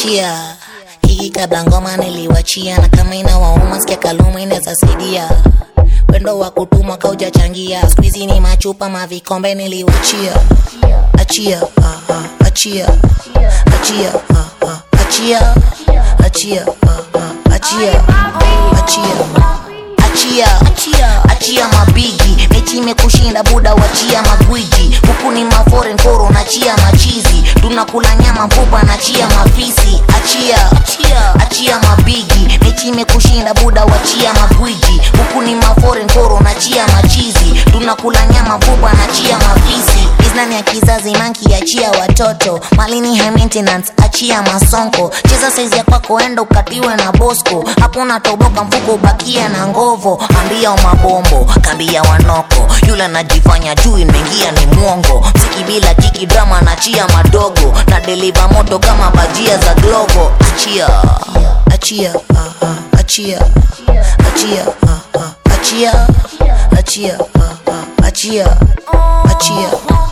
achia hiki kabla ngoma niliwachia na kama ina wauma sikia kaluma inaweza saidia wendo wa kutumwa kaujachangia skuizi ni machupa mavikombe niliwachia achia ah, ah, achia achia ah, ah, achia achia ah, ah, achia achia achia achia mabigi mechi imekushinda buda wachia magwiji huku ni maforen koro nachia machizi tunakula nyama mfupa nachia mafisi achia achia mabigi mechi imekushinda buda wachia magwiji huku ni maforen koro nachia machizi tunakula nyama mfupa nachia mafisi iznani ya kizazi manki achia watoto malini high maintenance achia masonko cheza saizi ya kwako enda ukatiwe na bosco hapo natoboka mfuko ubakia na ngovo ambia mabombo kambia wanoko yule anajifanya juu imeingia ni mwongo msiki bila jiki drama nachia madogo na deliva moto kama bajia za glovo achia achia ah, ah, achia achia ah, ah, achia achia ah, ah, achia achia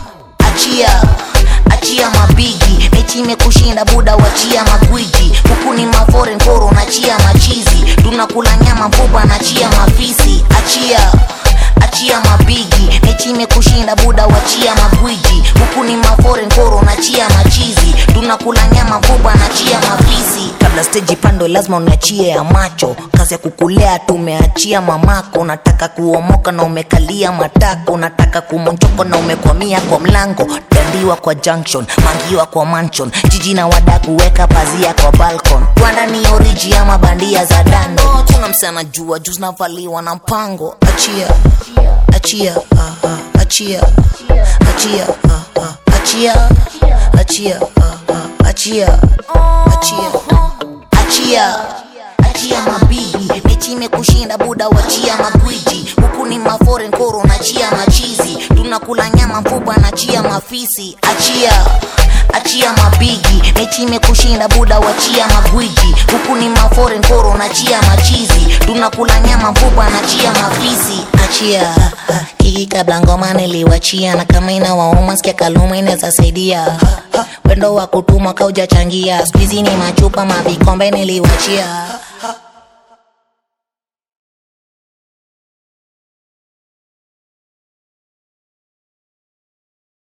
achia achia mabigi mechi imekushinda buda wachia magwiji huku ni maforen koro nachia machizi tunakula nyama mfupa nachia mafisi achia achia mabigi mechi imekushinda buda wachia magwiji huku ni maforen koro nachia machizi tunakula nyama mfupa nachia mafisi kabla steji pando lazima unachie ya macho kazi ya kukulea tumeachia mamako unataka kuomoka na umekalia matako unataka kumonjoko na umekwamia kwa mlango dandiwa kwa junction mangiwa kwa mansion jiji na wada kuweka pazia kwa balcon kwanda ni oriji ama bandia za dando tuna msana jua juu zinavaliwa na mpango achia achia ah, ah, achia achia ah, ah, achia achia ah, ah, achia achia achia achia mabigi mechi imekushinda buda wachia magwiji huku ni maforen koro nachia machizi tunakula nyama mfupa nachia mafisi achia achia mabigi mechi imekushinda buda wachia magwiji huku ni maforen koro nachia machizi tunakula nyama mfupa nachia mafisi achia hiki kabla ngoma niliwachia na kama ina wauma sikia kaluma inaweza saidia wendo wa kutumwa kaujachangia skuizi ni machupa mavikombe niliwachia